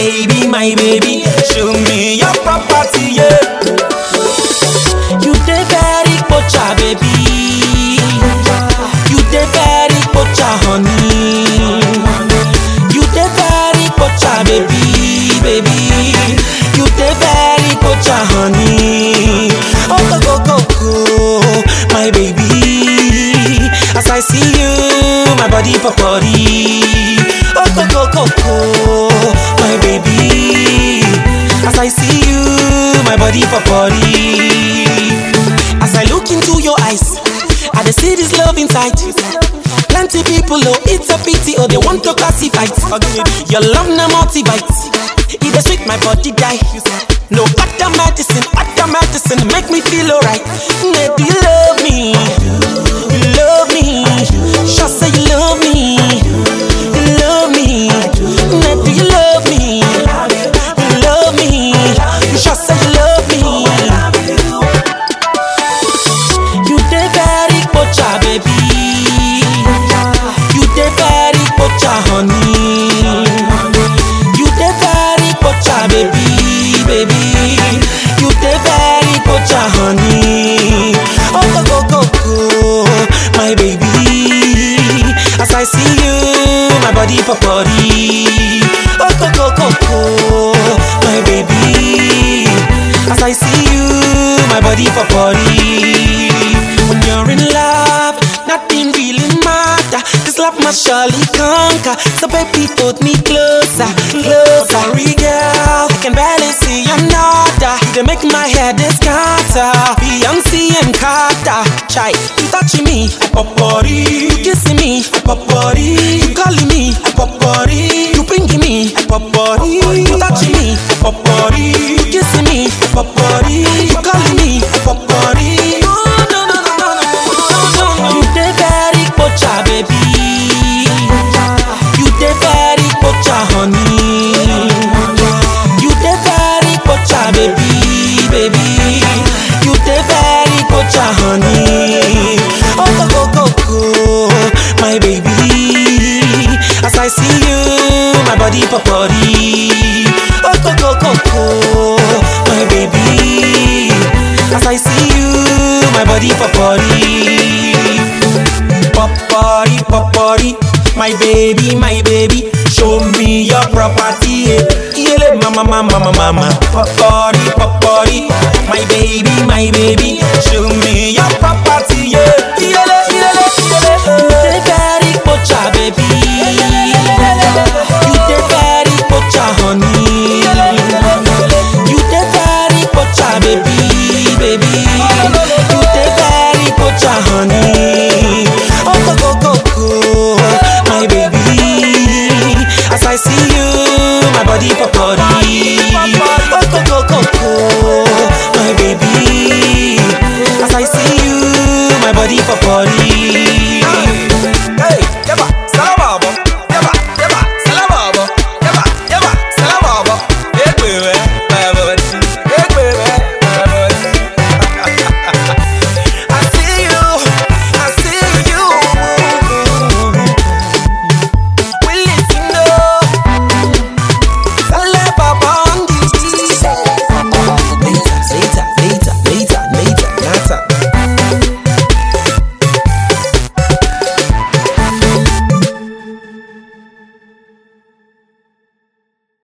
baby, my baby, show me your property, yeah. You dey very pocha, baby. You dey very pocha, honey. You dey very pocha, baby, baby. You dey very pocha, honey. Oh go go go go, my baby. As I see you, my body for body. Oh go go go go, my baby. As I see you, my body for body. As I look into your eyes, I dey see this love inside. Plenty people, oh, it's a pity, oh, they want to classify. Your love na multivite. It dey sweet my body die. No other medicine, other medicine make me feel alright. Nay, do you love me? You love me? Sure say you love me. You love me? Nay, do you love me? You love me? You sure say you love me? You dey very pocha, baby. You dey very pocha, honey. You dey very pocha, baby, baby. You dey very pocha, honey. Oh go go go go, my baby. As I see you, my body for body. Oh go go go go, my baby. As I see you, my body for body. When you're in love, nothing really matter. This love must surely conquer. So baby, put me closer, closer. Sorry, girl, I can barely see another. They make my head scatter. Beyonce and Carter, chai, you touching me, I pop body. You kissing me, I pop body. You calling me, I pop body. You pinking me, I pop body. You touching me, I pop body. You kissing me, I pop body. You calling me, I pop body. No, no, no, no, no, no, no, no. You dey very pocha, baby. You dey very pocha, honey. You dey very pocha, baby, baby. You dey very pocha, honey. Oh go go go go, my baby. As I see you, my body for body. Oh go go go go, my baby. As I see you, my body for body. Pop body, pop body, my baby, my baby. Show me your property, yeah. Yele mama, mama, mama, mama. Pop body, pop body, my baby, my baby. Show me your property.